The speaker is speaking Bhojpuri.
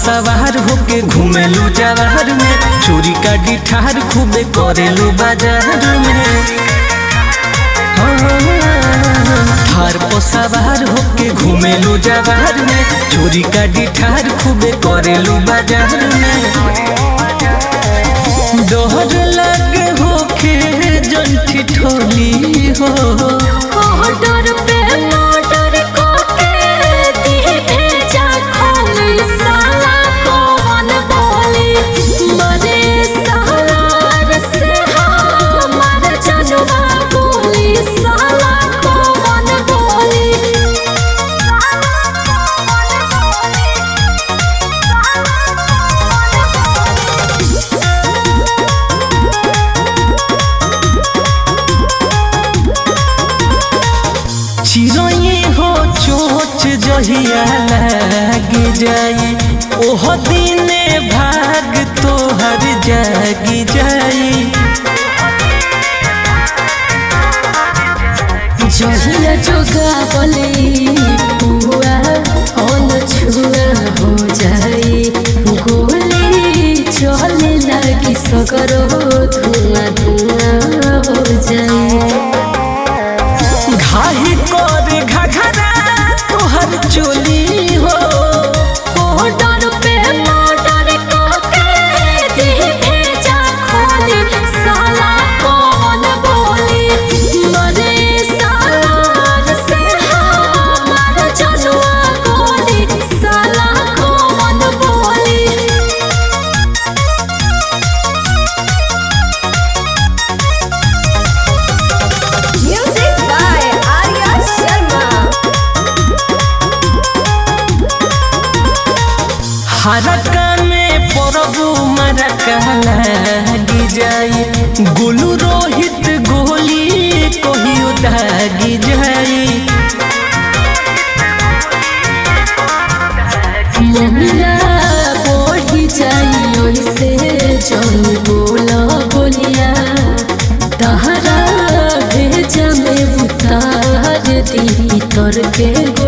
सवार होके घूमेलू जवाहर में चोरी का डिठार खूबे करेलू बाजार में हार पर सवार होके घूमेलू जवाहर में चोरी का डिठार खूबे करेलू बाजार में दोहर लगे होके जंठी ठोली हो ऑर्डर पे ऑर्डर कोके दी भेजा खोली साला कौन बोली मरे साला से हमार जनुआ बोली साला कौन बोली चिड़ै हो चोच जहिया लाग जाए ओह दिने भाग तोहर जाग जाए जहिया जोगा बोले पुआ अन छुआ हो जाए गोली चले लगी सगरो धुआं धुआं हो जाए घाही कर घघरा तोहर चोली हो ऑर्डर पे ऑर्डर कोके दी भेजा खोली साला कौन बोली मरे साला से हमार जनुआ गोली साला कौन बोली Music by Arya Sharma. हरका में परबू मरका लागी जाए गोलू रोहित गोली कहियो दागी जाए मोहला बढ़ी जाई ओइसे जन बोला बोलिया तहरा भेजा में उतार दी तर के